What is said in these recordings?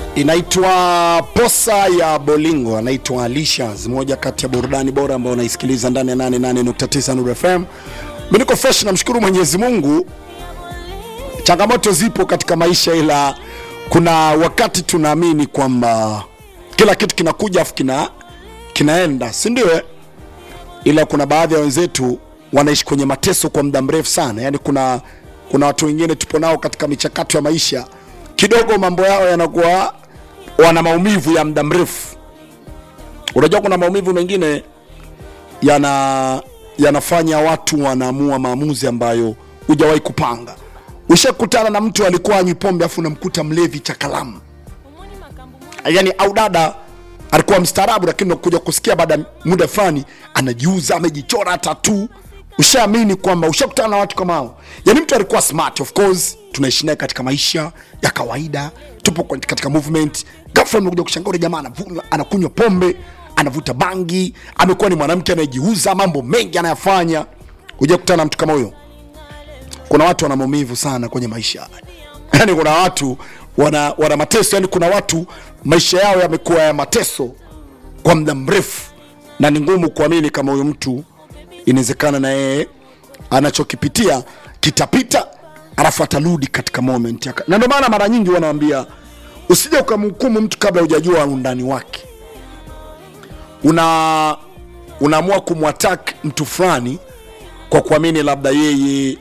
inaitwa posa ya bolingo anaitwa alishas moja kati ya burudani bora ambayo unaisikiliza ndani ya 88.9 Nuru fm mi niko fresh namshukuru mwenyezi mungu changamoto zipo katika maisha ila kuna wakati tunaamini kwamba kila kitu kinakuja afu kina kinaenda si ndio eh? ila kuna baadhi ya wenzetu wanaishi kwenye mateso kwa muda mrefu sana yaani kuna kuna watu wengine tupo nao katika michakato ya maisha kidogo mambo yao yanakuwa wana maumivu ya muda mrefu unajua kuna maumivu mengine yana yanafanya watu wanaamua maamuzi ambayo hujawahi kupanga ushakutana na mtu alikuwa anywi pombe afu unamkuta mlevi cha kalamu yani au dada alikuwa mstaarabu lakini unakuja kusikia baada ya muda fulani anajiuza amejichora tatu ushaamini kwamba ushakutana na watu kama hao yani mtu alikuwa smart of course tunaishi naye katika maisha ya kawaida tupo kwenye- katika movement ghafla umekuja kushangaa ule jamaa anavu- anakunywa pombe anavuta bangi amekuwa ni mwanamke anayejiuza mambo mengi anayafanya huja kutana na mtu kama huyo kuna watu wana maumivu sana kwenye maisha yani kuna watu wana, wana mateso yani kuna watu maisha yao yamekuwa ya mateso kwa muda mrefu na ni ngumu kuamini kama huyu mtu inawezekana na yeye anachokipitia kitapita alafu atarudi katika moment yaka. na ndio maana mara nyingi wanawambia usije ukamhukumu mtu kabla hujajua undani wake una unaamua kumwatak mtu fulani kwa kuamini labda yeye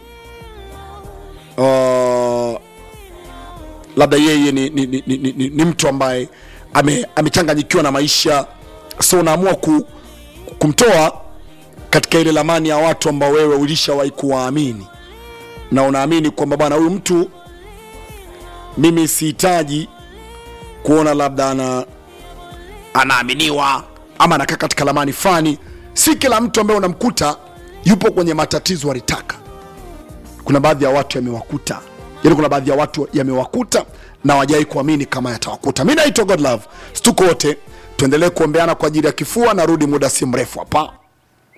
uh, labda yeye ni, ni, ni, ni, ni, ni mtu ambaye ame- amechanganyikiwa na maisha so unaamua ku, kumtoa katika ile lamani ya watu ambao wewe ulishawahi kuwaamini na unaamini kwamba bwana huyu mtu mimi sihitaji kuona labda ana anaaminiwa ama anakaa katika lamani fani si kila mtu ambaye unamkuta yupo kwenye matatizo alitaka kuna baadhi ya watu yamewakuta yani kuna baadhi ya watu yamewakuta na wajai kuamini kama yatawakuta mi naitwa godlove stuko wote tuendelee kuombeana kwa ajili ya kifua narudi muda si mrefu hapa